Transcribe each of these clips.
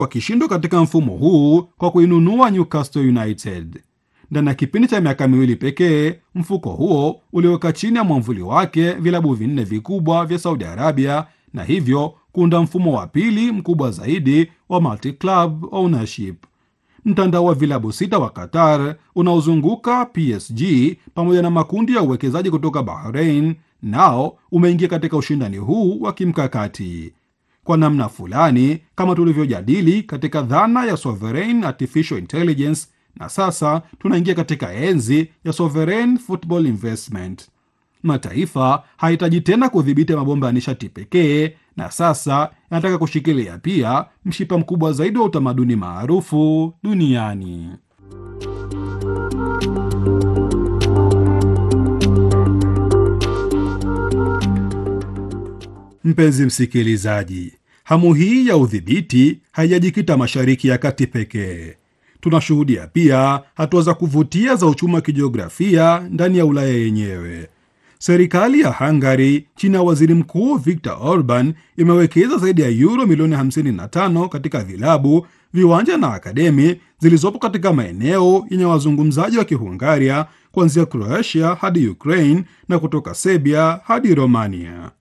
wakishindwa katika mfumo huu kwa kuinunua Newcastle United. Ndani ya kipindi cha miaka miwili pekee, mfuko huo uliweka chini ya mwamvuli wake vilabu vinne vikubwa vya Saudi Arabia na hivyo kuunda mfumo wa pili mkubwa zaidi wa multi-club ownership. Mtandao wa vilabu sita wa Qatar unaozunguka PSG pamoja na makundi ya uwekezaji kutoka Bahrain nao umeingia katika ushindani huu wa kimkakati kwa namna fulani, kama tulivyojadili katika dhana ya sovereign artificial intelligence, na sasa tunaingia katika enzi ya sovereign football investment. Mataifa hahitaji tena kudhibiti mabomba ya nishati pekee, na sasa yanataka kushikilia pia mshipa mkubwa zaidi wa utamaduni maarufu duniani. Mpenzi msikilizaji, hamu hii ya udhibiti haijajikita Mashariki ya Kati pekee. Tunashuhudia pia hatua za kuvutia za uchumi wa kijiografia ndani ya Ulaya yenyewe. Serikali ya Hungary chini ya waziri mkuu Viktor Orban imewekeza zaidi ya euro milioni 55 katika vilabu, viwanja na akademi zilizopo katika maeneo yenye wazungumzaji wa Kihungaria kuanzia Croatia hadi Ukraine na kutoka Serbia hadi Romania.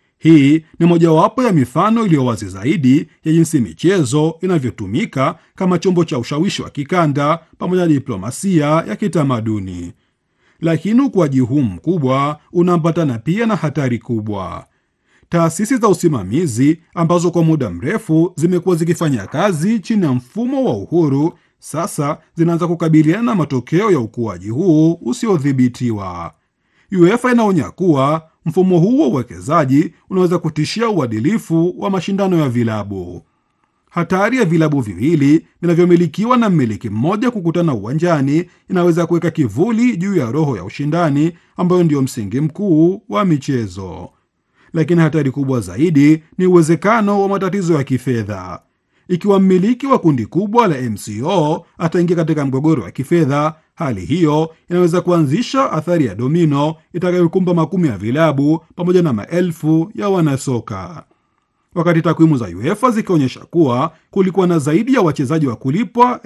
Hii ni mojawapo ya mifano iliyo wazi zaidi ya jinsi michezo inavyotumika kama chombo cha ushawishi wa kikanda pamoja na diplomasia ya kitamaduni. Lakini ukuaji huu mkubwa unaambatana pia na hatari kubwa. Taasisi za usimamizi ambazo kwa muda mrefu zimekuwa zikifanya kazi chini ya mfumo wa uhuru, sasa zinaanza kukabiliana na matokeo ya ukuaji huu usiodhibitiwa. UEFA inaonya kuwa mfumo huu wa uwekezaji unaweza kutishia uadilifu wa mashindano ya vilabu. Hatari ya vilabu viwili vinavyomilikiwa na mmiliki mmoja kukutana uwanjani inaweza kuweka kivuli juu ya roho ya ushindani ambayo ndiyo msingi mkuu wa michezo. Lakini hatari kubwa zaidi ni uwezekano wa matatizo ya kifedha. Ikiwa mmiliki wa kundi kubwa la MCO ataingia katika mgogoro wa kifedha, hali hiyo inaweza kuanzisha athari ya domino itakayokumba makumi ya vilabu pamoja na maelfu ya wanasoka. Wakati takwimu za UEFA zikionyesha kuwa kulikuwa na zaidi ya wachezaji wa kulipwa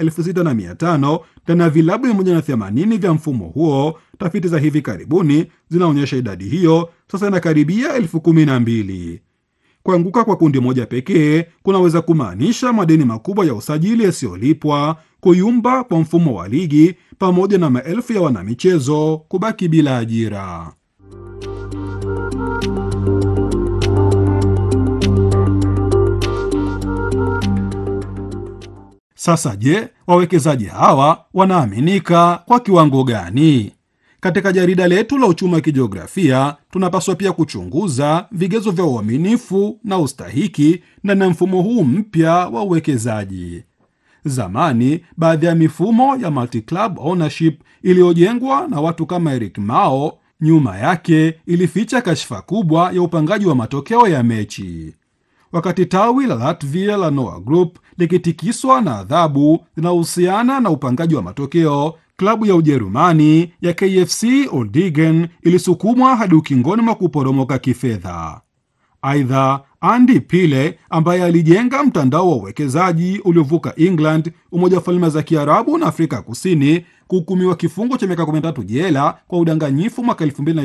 6500 ndani ya vilabu 180 vya mfumo huo, tafiti za hivi karibuni zinaonyesha idadi hiyo sasa inakaribia elfu kumi na mbili. Kuanguka kwa kundi moja pekee kunaweza kumaanisha madeni makubwa ya usajili yasiyolipwa, kuyumba kwa mfumo wa ligi, pamoja na maelfu ya wanamichezo kubaki bila ajira. Sasa je, wawekezaji hawa wanaaminika kwa kiwango gani? Katika jarida letu la uchumi wa kijiografia tunapaswa pia kuchunguza vigezo vya uaminifu na ustahiki ndani ya mfumo huu mpya wa uwekezaji. Zamani, baadhi ya mifumo ya multi-club ownership iliyojengwa na watu kama Eric Mao, nyuma yake ilificha kashfa kubwa ya upangaji wa matokeo ya mechi. Wakati tawi la Latvia la Noah Group likitikiswa na adhabu zinazohusiana na upangaji wa matokeo, klabu ya Ujerumani ya KFC Uerdingen ilisukumwa hadi ukingoni mwa kuporomoka kifedha. Aidha, Andy Pile ambaye alijenga mtandao wa uwekezaji uliovuka England, Umoja wa Falme za Kiarabu na Afrika Kusini kuhukumiwa kifungo cha miaka 13 jela kwa udanganyifu mwaka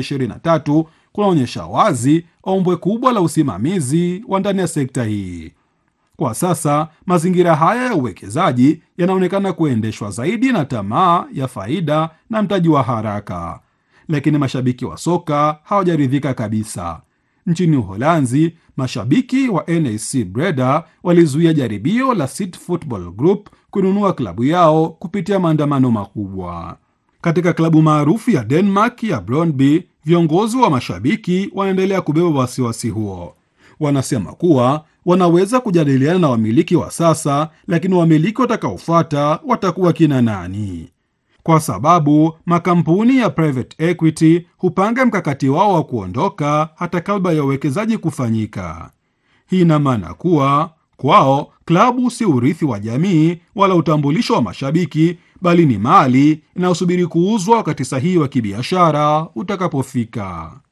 2023 kunaonyesha wazi ombwe kubwa la usimamizi wa ndani ya sekta hii. Kwa sasa mazingira haya ya uwekezaji yanaonekana kuendeshwa zaidi na tamaa ya faida na mtaji wa haraka, lakini mashabiki wa soka hawajaridhika kabisa. Nchini Uholanzi, mashabiki wa NEC Breda walizuia jaribio la City Football Group kununua klabu yao kupitia maandamano makubwa. Katika klabu maarufu ya Denmark ya Brøndby, viongozi wa mashabiki wanaendelea kubeba wasiwasi huo. Wanasema kuwa wanaweza kujadiliana na wamiliki wa sasa, lakini wamiliki watakaofuata watakuwa kina nani? Kwa sababu makampuni ya private equity hupanga mkakati wao wa kuondoka hata kabla ya uwekezaji kufanyika. Hii ina maana kuwa kwao klabu si urithi wa jamii wala utambulisho wa mashabiki, bali ni mali inayosubiri kuuzwa wakati sahihi wa kibiashara utakapofika.